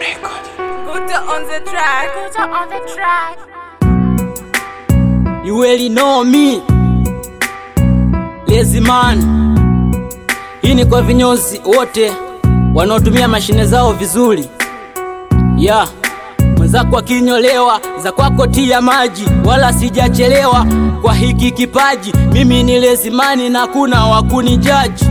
Guta on the track. Guta on the track. You really know me Lazy man Hii ni kwa vinyozi wote wanaotumia mashine zao vizuri yeah. Mwenzako akinyolewa za kwako tia maji, wala sijachelewa kwa hiki kipaji. Mimi ni Lazy man na kuna wakunijaji.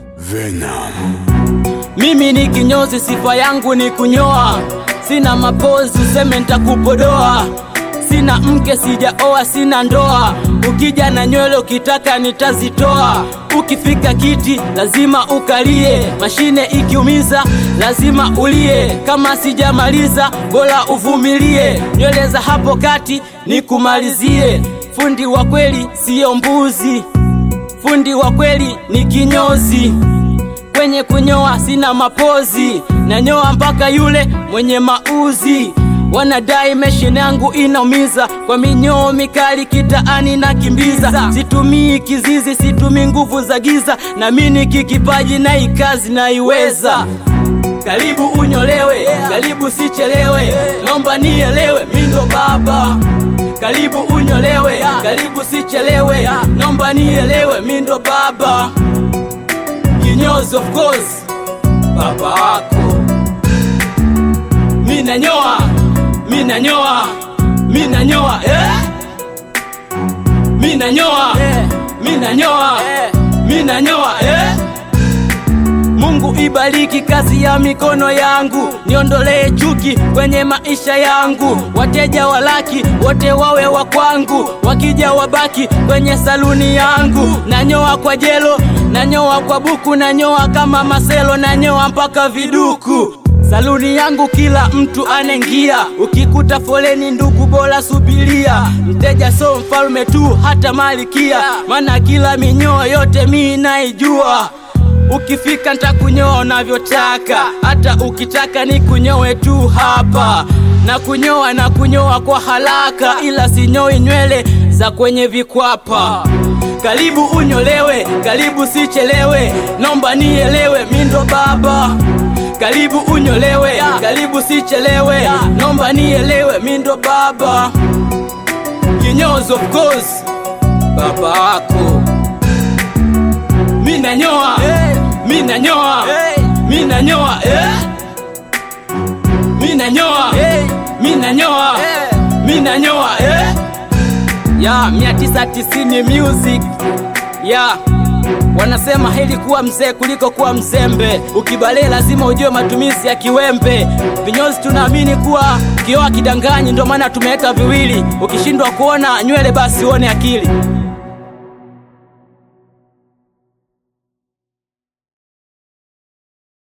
Mimi ni kinyozi, sifa yangu ni kunyoa, sina mapozi useme nitakupodoa. Sina mke, sijaoa, sina ndoa. Ukija na nywele ukitaka nitazitoa. Ukifika kiti lazima ukalie, mashine ikiumiza lazima ulie. Kama sijamaliza bora uvumilie, nywele za hapo kati nikumalizie. Fundi wa kweli siyo mbuzi, fundi wa kweli ni kinyozi kwenye kunyoa sina mapozi, nanyoa mpaka yule mwenye mauzi. Wanadai mashine yangu inaumiza, kwa minyoo mikali kitaani na kimbiza. Situmii kizizi, situmii nguvu za giza, na mimi kikipaji na ikazi naiweza. Karibu unyolewe, karibu sichelewe, naomba nielewe, mi ndo baba. Karibu unyolewe, karibu sichelewe, naomba nielewe, mi ndo baba kinyozi of course baba wako mina nyoa mina nyoa mina nyoa eh? mina nyoa mina nyoa mina nyoa eh? Mungu ibariki kazi ya mikono yangu, niondolee chuki kwenye maisha yangu. Wateja walaki wote wawe wa kwangu, wakija wabaki kwenye saluni yangu. Nanyoa kwa jelo, nanyoa kwa buku, nanyoa kama maselo, nanyoa mpaka viduku. Saluni yangu kila mtu anaingia, ukikuta foleni ndugu, bora subiria. Mteja so mfalme tu, hata malikia, maana kila minyoo yote mi naijua. Ukifika ntakunyoa unavyotaka, hata ukitaka ni kunyoe tu hapa na kunyoa na kunyoa kwa haraka, ila sinyoi nywele za kwenye vikwapa. Karibu unyolewe, karibu sichelewe, nomba nielewe, mi ndo baba. Karibu unyolewe, karibu sichelewe, nomba nielewe, mi ndo baba. Kinyozi of course, baba wako mina nyoa mina nyoa mina nyoa eh? mina nyoa mina nyoa mina nyoa eh? ya mia tisa tisini music ya wanasema heri kuwa mzee kuliko kuwa mzembe. Ukibalee lazima ujue matumizi ya kiwembe. Vinyozi tunaamini kuwa kioa kidanganyi, ndio maana tumeweka viwili. Ukishindwa kuona nywele, basi uone akili.